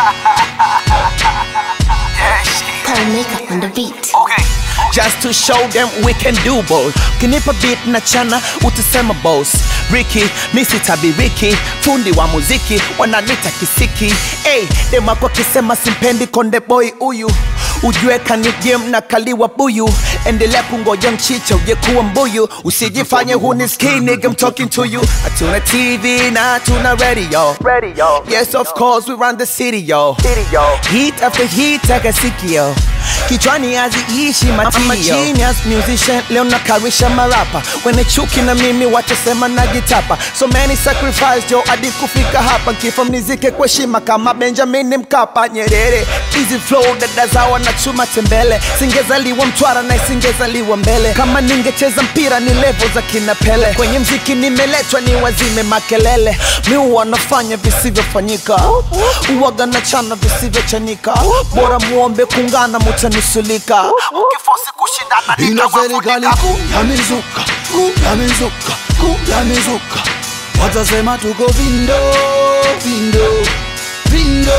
yeah, shit. Pearl makeup on the beat. Okay. just to show them we can do both kinipa beat na chana utasema boss Ricky misi tabiriki fundi wa muziki wananita kisiki hey, demako kisema simpendi konde boy huyu ujue kanigem na kaliwa buyu endelea kungoja mchicha uje kuwa mbuyu usijifanye hunisikii nigga I'm talking to you hatuna tv na hatuna radio Radio. yes of course we run the city yo City, yo. Hit after hit akasikio kichwani haziishi matio I'm a genius musician leo nakarisha marapa wene chuki na mimi watasema najitapa so many sacrifice jo hadi kufika hapa kifo mnizike kwa heshima kama benjamin mkapa nyerere easy flow dada zawa na chuma tembele singezaliwa mtwara na isingezaliwa mbele kama ningecheza mpira ni levo za kina pele kwenye mziki nimeletwa ni wazime makelele mi wanafanya visivyofanyika uwaga na chana visivyochanika bora muombe kungana mutanusulika Ukifosi kushindana ina serikali nitawafunika. kuu ya mizuka kuu ya mizuka kuu ya mizuka watasema tuko vindo vindo vindo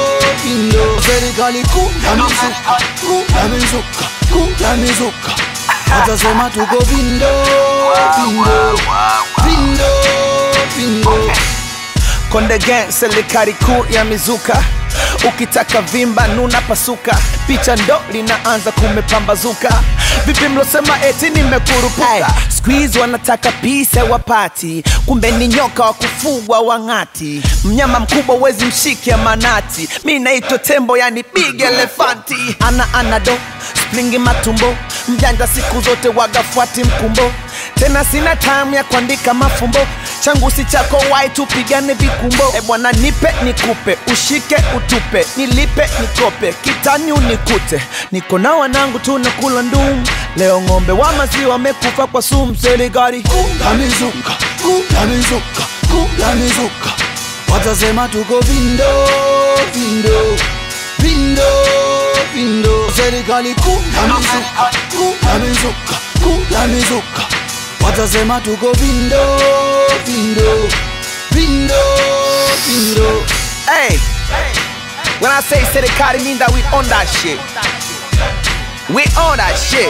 vindo serikali kuu ya mizuka kuu ya mizuka kuu ya mizuka watasema tuko vindo vindo vindo vindo konde gang serikali kuu ya mizuka ukitaka vimba nuna pasuka picha ndo linaanza kumepambazuka vipi mlosema eti nimekurupuka squeeze wanataka pisa wapati kumbe ni nyoka wa kufugwa wang'ati mnyama mkubwa wezi mshike manati mi naitwa tembo yani big elefanti ana anado splingi matumbo mjanja siku zote wagafuati mkumbo tena sina time ya kuandika mafumbo changu si chako wai tupigane vikumbo e bwana nipe nikupe ushike utupe nilipe nikope kitani unikute niko na wanangu tunakula ndum leo ng'ombe wa maziwa wamekufa kwa sumu serikali kuu ya mizuka kuu ya mizuka kuu ya mizuka watasema tuko vindo vindo vindo vindo serikali kuu ya mizuka kuu ya mizuka kuu ya mizuka watasema tuko vindo vindo vindo vindo hey when i say serikali mean that we on that shit we on that shit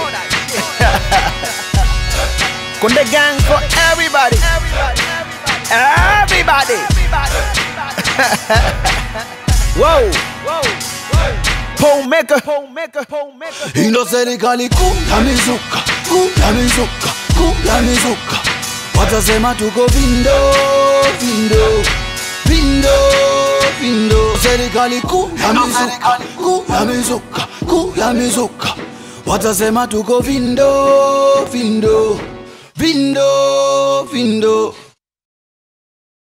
konde gang for everybody everybody whoa pole maker pole maker pole maker ino serikali kuu ya mizuka kuu ya mizuka kuu ya mizuka watasema tuko vindo vindo vindo vindo serikali kuu ya mizuka kuu ya mizuka kuu ya mizuka watasema tuko vindo vindo